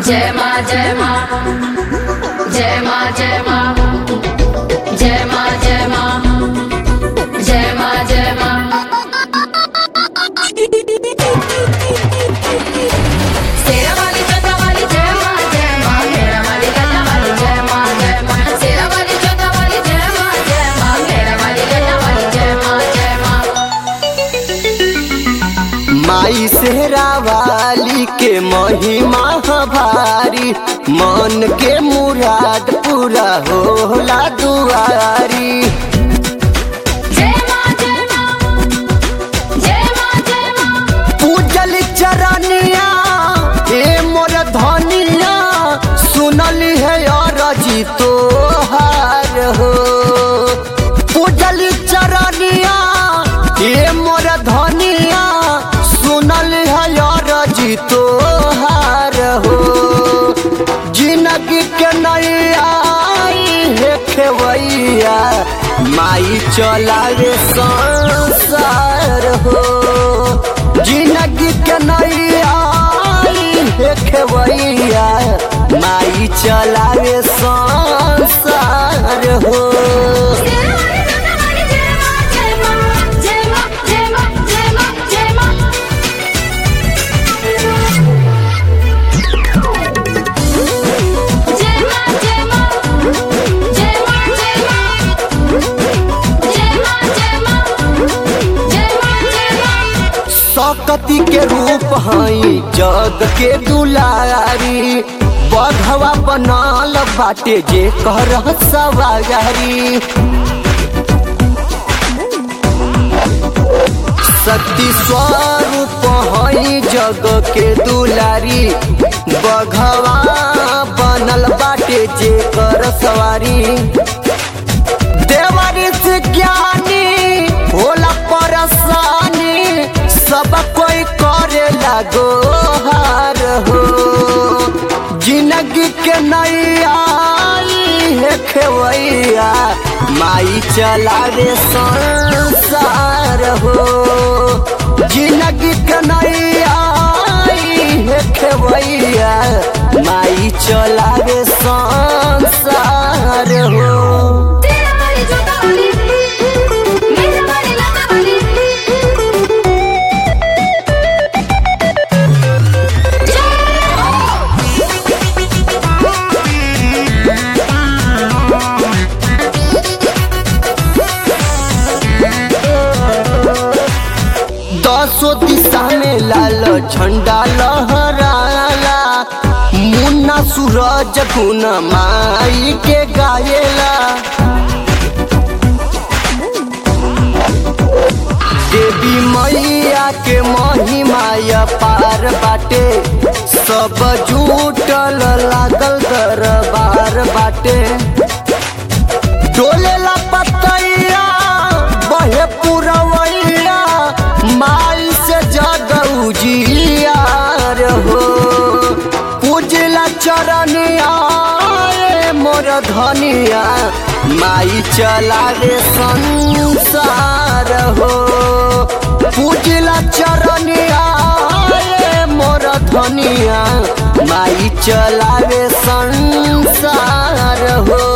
जय माँ जय माँ जय माँ जय माँ जय माँ जय माँ जय माँ जय माँ शेरा वाली चोता वाली जय माँ जय माँ मेरा वाली गला वाली जय माँ जय माँ शेरा वाली चोता वाली जय माँ जय माँ मेरा वाली गला वाली जय माँ जय माँ माई सेहरा वाली के महिमा भारी मन के मुराद पूरा होला दुआरी जय माँ जय माँ जय माँ जय माँ पूजल चरनिया ए मोर धनिया सुनली है अरजी तोहार हो पूजल चरनिया ए मोर धनिया सुनल है अरजी तोहार हो जिंदगी के नैया हे खेवैया माई चलावे संसार हो जिंदगी के नैया हे खेवैया माई चलावे संसार हो शेरा वाली चोता वाली जय माँ जय माँ जय माँ जय माँ जय माँ जय माँ जय माँ जय माँ जय माँ जय माँ जय माँ जय माँ जय माँ जय माँ सकती के रूप हई जग के दुलारी बघवा बनल बाटे जे कर सवारी शक्ति स्वरूप हई जग के दुलारी बघवा बनल बाटे जे कर सवारी देवरी से ज्ञानी होला परेशानी सब कोई करे लगो हार हो जिंदगी के नैया हे खेवैया माई चलावे संसार हो जिंदगी के नैया हे खेवैया माई चलावे संसार हो तेरा वाली चोता वाली मेरा वाली लता वाली जय हो दसो दिशा में लाल झंडा लहराला मुन्ना सूरज गुन माई के गायला देवी मैया के महिमा पार बाटे सब जुटल लागल दरबार बाटे डोलेला पतैया बहे पुरवैया माई से जग उजियार हो पूजला चरनिया ए मोर धनिया माई चलावे संसार हो पूजला चरनिया ए मोर धनिया माई चलावे संसार हो